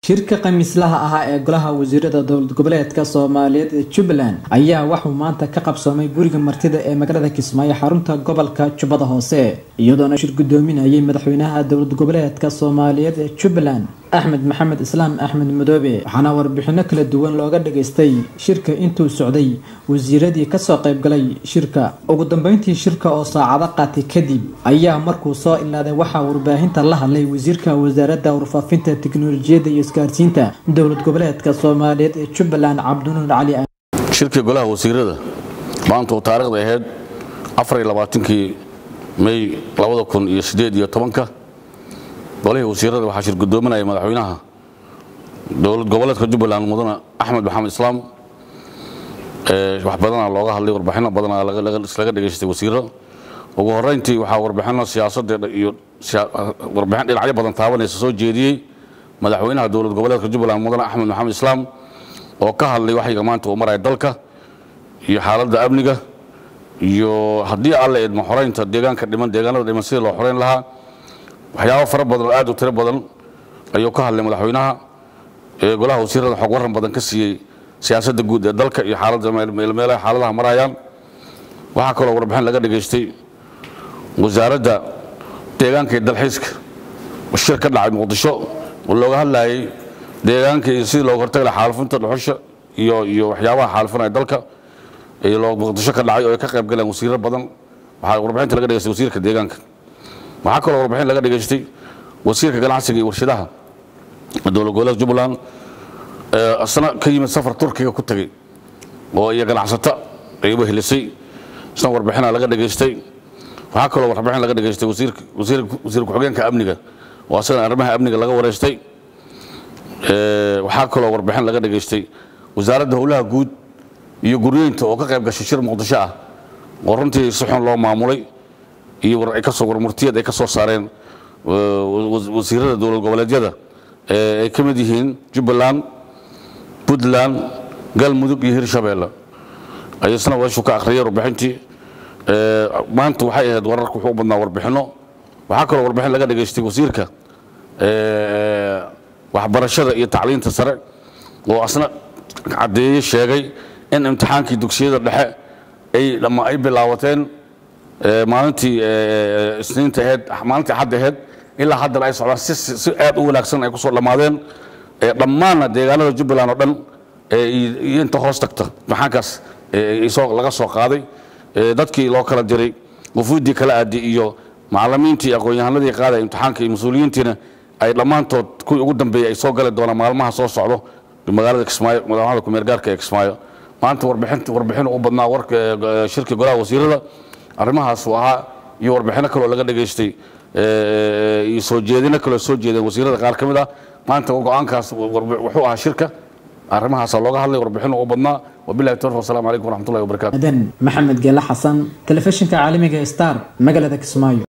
shirka khamiislaha ahaa ee golaha wasiirada dowlad goboleedka soomaaliyeed ee jubbaland ayaa waxuu maanta ka qabsoomay guriga martida ee magaalada kismaayo xarunta gobolka jubbada hoose iyadoona shir gudoominayay madaxweynaha dowlad goboleedka soomaaliyeed ee jubbaland axmed maxamed islaam axmed madoobe waxaana warbixino kala duwan looga dhageystay shirka intuu socday wasiiradii kasoo qaybgalay shirka ugu dambeyntii shirka oo saacado qaatay kadib ayaa markuu soo ilaaday waxaa warbaahinta la hadlay wasiirka wasaaradda warfaafinta tiknolojiyadda iyo isgaarsiinta dowlad goboleedka soomaaliyeed ee jubbaland cabdinuur cali shirkii golaha wasiirada maanta uu taarikhda ahayd afariylabaatankii may labada kun iyo siddeed iyo tobanka golihii wasiirada waxaa shir gudoominaya madaxweynaha dowlad goboleedka jubbaland mudane axmed maxamed islaam wax badanaa looga hadlay warbixino badanaa laga dhegaystay wasiiro ugu horeyntii waxaa warbixino siyaasadda iyo warbixin dhinacyo badan taabanaysa soo jeediyey madaxweynaha dowlad goboleedka jubbaland mudane axmed maxamed islaam oo ka hadlay waxyiga maanta uu maraya dalka iyo xaaladda amniga iyo haddii alla idmo xoreynta deegaanka dhiman deegaanada dhiman sidii loo xoreyn lahaa waxyaabo fara badan oo aad u tiro badan ayuu ka hadlay madaxweynaha ee golaha wasiirada xog waran badan ka siiyey siyaasadda guud ee dalka iyo xaaladda meelmeelaha xaaladaha marayaan waxaa kaloo warbixin laga dhegaystay wasaaradda deegaanka iyo dalxiiska shir ka dhacay muqdisho oo looga hadlayay deegaanka iyo sidii looga hortagi lahaa xaalufinta dhuxusha iyo iyo waxyaabaha xaalufinaya dalka ee muqdisho ka dhacay oo ay ka qayb galeen wasiiro badan waxaa warbixinta laga dhegaystay wasiirka deegaanka waxaa kaloo warbixin laga dhegaystay wasiirka ganacsiga iyo warshadaha dowlad goboleedka jubbaland isna ka yimid safar turkiga ku tegey oo iyo ganacsato ayba helisay isna warbixina laga dhegaystay waxaa kaloo warbixin laga dhegaystay wasiir ku-xigeenka amniga oo asagana arrimaha amniga laga wareystay waxaa kaloo warbixin laga dhegaystay wasaaradda howlaha guud iyo guryeynta oo ka qayb gashay shir muqdisho ah oo runtii si xun loo maamulay iyo warmurtiyad ay ka soo saareen wasiirada dowlad goboleedyada ay ka mid yihiin jubbaland puntland galmudug iyo hirshabeelle ayasna weeshu ka akhriyay warbixintii maanta waxay ahayd wararka wuxuu u badnaa warbixinno waxaa kaloo warbixin laga dhegaystay wasiirka waxbarashada iyo tacliinta sare oo asna caddeeye sheegay in imtixaankii dugsiyada dhexe ay bilaawateen maalintii isniinta aheyd maalintii axadda aheyd ilaa haddana ay socdaan si aad u wanaagsan ay ku soo dhammaadeen dhammaanna deegaanada jubbaland oo dhan iyo inta hoos tagta imtixaankaas laga soo qaaday dadkii loo kala diray wufuuddii kala aadi iyo macallimiintii aqoon-yahanadii qaadaya imtixaanka iyo mas-uuliyiintiina ay dhammaantood kuwii ugu dambeeyey ay soo gali doonaan maalmaha soo socdo magaalada kismaayo madaxda kumeergaarka ee kismaayo maanta warbixin u badnaa warka shirka golaha wasiirada arrimahaas uu ahaa iyo warbixino kaloo laga dhegaystay iyo soo jeedino kaloo soo jeedeen wasiirada qaar ka mid ah maanta go-aankaas wuxuu ahaa shirka arrimahaasa looga hadlay warbixino u badnaa wabilahi tawfiq wasalaamu calaykum waraxmatullahi wabarakatu adan maxamed geele xasan telefishinka caalamiga star magaalada kismaayo